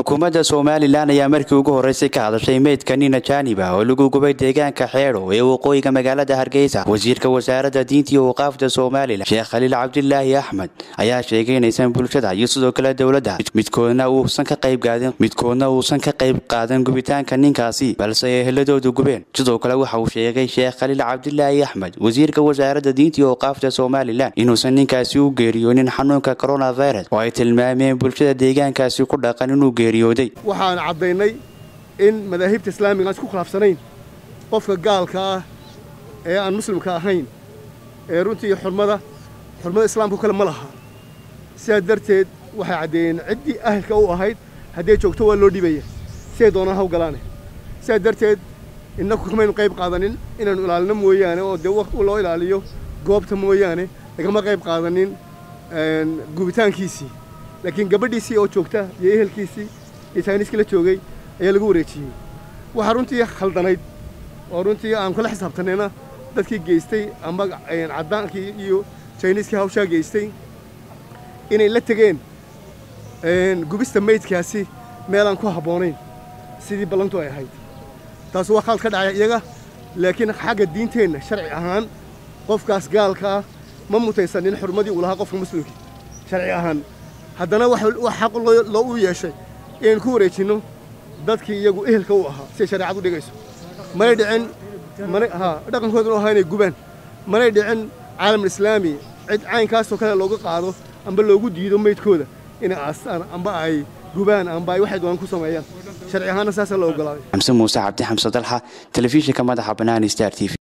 xukuumadda somalilan ayaa markii ugu horreysay ka hadashay meydka nin ajaanib ah oo lagu gubay deegaanka xeedho ee waqooyiga magaalada hargeysa wasiirka wasaaradda diinta iyo waqaafda somalilan sheekh khaliil cabdilaahi axmed ayaa sheegay inaysan bulshada iyo sidoo kale dowladda midkoodna uusan ka qayb qaadin midkoodna uusan ka qayb qaadan gubitaanka ninkaasi balse ay eheladoodu gubeen sidoo kale waxa uu sheegay sheekh khaliil cabdilaahi axmed wasiirka wasaaradda diinta iyo waqaafda somalilan inuusan ninkaasi u geeriyoonin xanuunka coronavirus oo ay tilmaameen bulshada deegaankaasi ku dhaqan inuu geeriyooday waxaan caddaynay in madaahibta islaamiga aan isku khilaafsanayn qofka gaalka ah ee aan muslimka ahayn ee runtii xurmada xurmada islaamka kale ma laha sidaa darteed waxay caddeeyeen ciddii ahalka u ahayd hadday joogto waa loo dhibaya siday doonaan haw galaane sidaa darteed innaku kamaynu qayb qaadanin inaannu ilaalino mooyaane oo dee loo ilaaliyo goobta mooyaane lagama qayb qaadanin gubitaankiisii laakiin gabadhiisii oo joogta iyo ehelkiisii iyo sayniskii la joogay ayaa lagu wareejiyey waxaa runtii khaldanayd oo runtii aan kula xisaabtanayna dadkii geystay amba caddaankii iyo jayniskii hawshaa geystay inay la tegeen gubista maydkaasi meelaan ku habboonayn sidii ballantu ay ahayd taas waa khald ka dhacay iyaga laakiin xagga diinteenna sharci ahaan qofkaas gaalka ah ma mutaysanin xurmadii uu lahaa qofka muslimka sharci ahaan haddana wax xaq loo u yeeshay inaynu ku wareejinno dadkii iyagu ehelka u ahaa siday shareecadu dhigayso manay dhicin ha dhaqankooduna ahaa inay gubaan manay dhicin caalamul islaami cid caynkaasoo kale looga qaado amba loogu diido maydkooda inay aastaan amba ay gubaan amba ay waxay doonaan ku sameeyaan sharci ahaanna saasaa la ogolaaday xamse muuse cabdi xamse dalxa telefishinka madaxa bannaan star t v